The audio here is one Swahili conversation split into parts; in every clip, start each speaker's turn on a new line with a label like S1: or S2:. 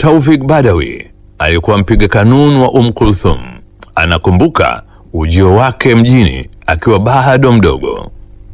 S1: Taufik Badawi alikuwa mpiga kanuni wa Umm Kulthum. Anakumbuka ujio wake mjini akiwa bado mdogo.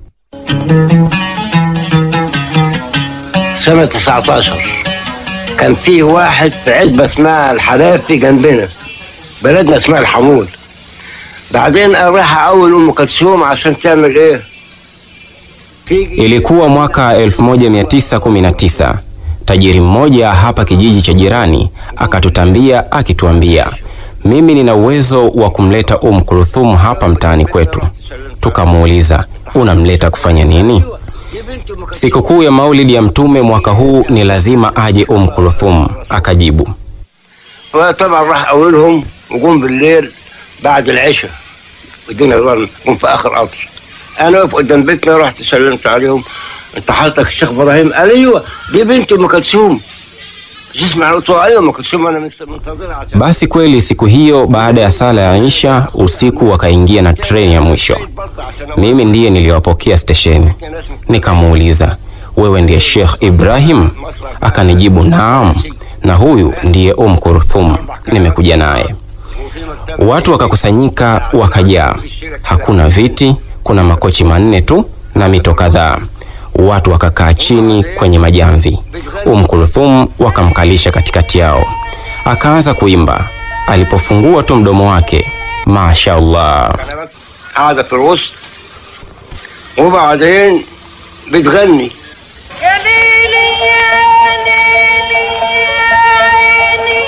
S2: سنة 19 كان فيه واحد في عزبة اسمها الحرافي جنبنا بلدنا اسمها الحمول بعدين راح أول أم كلثوم عشان تعمل إيه؟ تيجي
S3: Ilikuwa mwaka 1919. Tajiri mmoja hapa kijiji cha jirani akatutambia akituambia, mimi nina uwezo wa kumleta Umm Kulthum hapa mtaani kwetu. Tukamuuliza, unamleta kufanya nini?
S2: دي بنت أم كلثوم
S3: Sikukuu ya Maulidi ya Mtume mwaka huu ni lazima aje Umm Kulthum. Akajibu,
S2: فطبعا راح أولهم وقوم بالليل بعد العشاء الدنيا ظلم قوم في آخر قطر أنا واقف قدام بيتنا رحت سلمت عليهم أنت حضرتك الشيخ إبراهيم قال أيوه دي بنت أم كلثوم تسمع قلت له أيوه أم كلثوم أنا مست- منتظرها عشان
S3: basi kweli siku hiyo baada ya sala ya Isha usiku wakaingia na treni ya mwisho. Mimi ndiye niliwapokea stesheni. Nikamuuliza, wewe ndiye Sheikh Ibrahim? Akanijibu naam, na huyu ndiye Umm Kulthum, nimekuja naye. Watu wakakusanyika wakajaa, hakuna viti, kuna makochi manne tu na mito kadhaa. Watu wakakaa chini kwenye majamvi. Umm Kulthum wakamkalisha katikati yao, akaanza kuimba. Alipofungua tu mdomo wake, mashaallah,
S2: قاعدة في الوسط وبعدين بتغني
S4: يا ليلي يا ليلي يا عيني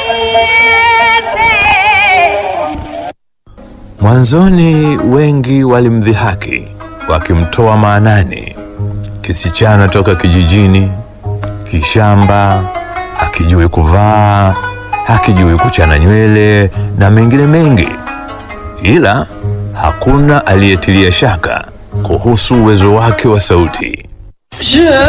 S4: يا
S1: Mwanzoni wengi walimdhihaki wakimtoa maanani, kisichana toka kijijini, kishamba, hakijui kuvaa, hakijui kuchana nywele na mengine mengi, ila hakuna aliyetilia shaka kuhusu uwezo wake wa sauti.
S4: Je